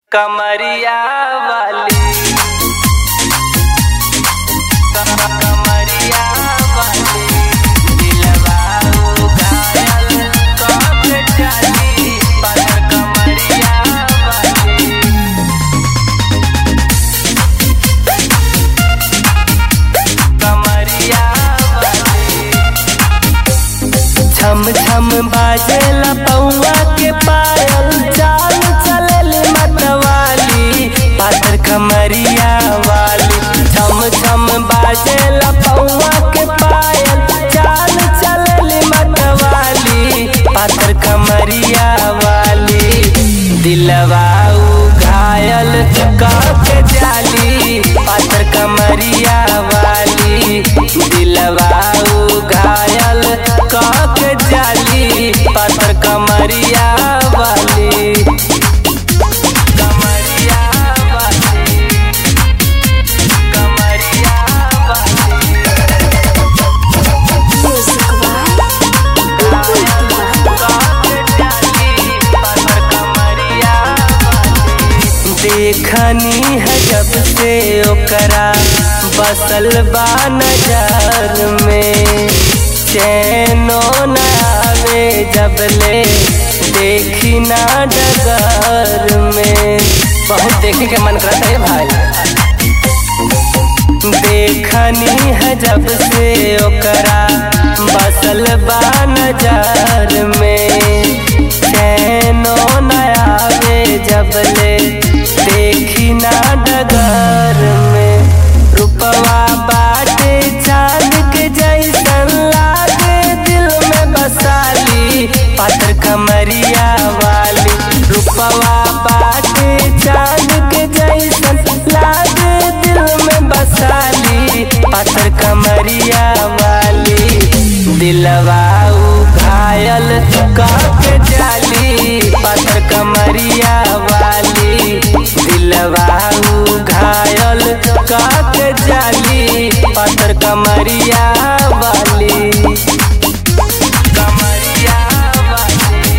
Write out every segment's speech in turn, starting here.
कमरिया वाली कमरिया वाली दिलवा घायल कब जानी पर कमरिया वाली कमरिया वाली छम छम बाजेला पौआ के पायल चाल चलली मतवाली पातर कमरिया वाली छम छम बाजेला पौआ के पायल चाल चलली मतवाली पातर कमरिया वाली दिलवा घायल के जाली पातर कमरिया वाली दिलवा घायल के जाली पातर कमरिया वाली कमरिया वाली कमरिया वाली Music by देखनी है जब से ओकरा बसल बा नजर में चैनो न आवे जब ले देखी ना डगर में बहुत देखने के मन करता है भाई देखनी है जब से ओकरा बसल बा नजर में चैनो न आवे जब ले देखी ना डगर में रुपवा बाटे चांद के जैसन लागे दिल में बसाली पातर कमरिया वाली रुपवा बाटे चांद के जैसन लागे दिल में बसाली पातर कमरिया वाली दिलवा घायल के जाली पातर कमरिया वाली दिलवा घायल के जाली पातर कमरिया वाली कमरिया वाली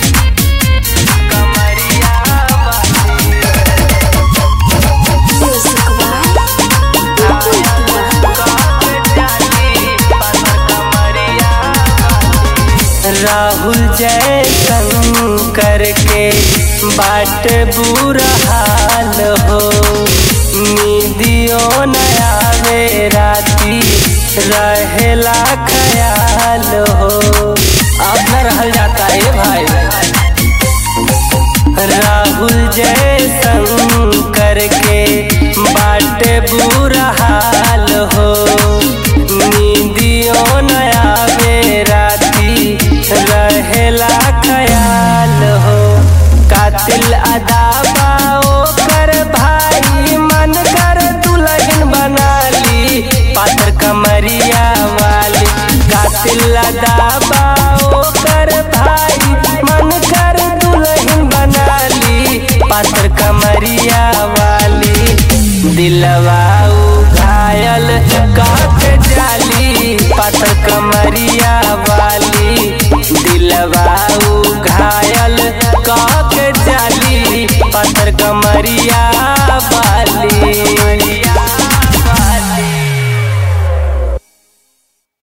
कमरिया वाली Music by राहुल जय शंकर के बाट बुरा हाल हो निदियो न आवे राती रहेला ख्याल हो अब न रहल जाता है भाई राहुल जय शंकर के बाट बुरा हाल हो नींदियो न आवे राती रहेला ख्याल हो कातिल अदाबा कर भाई मन कर दुल्हन बना ली पात्र कमरिया वाली कातिल अदाबा कर भाई मन कर दुल्हन बना ली पात्र कमरिया वाली दिलवा घायल काट जाली पात्र कमरिया वाली दिलवा घायल काट जाली पात्र कमरिया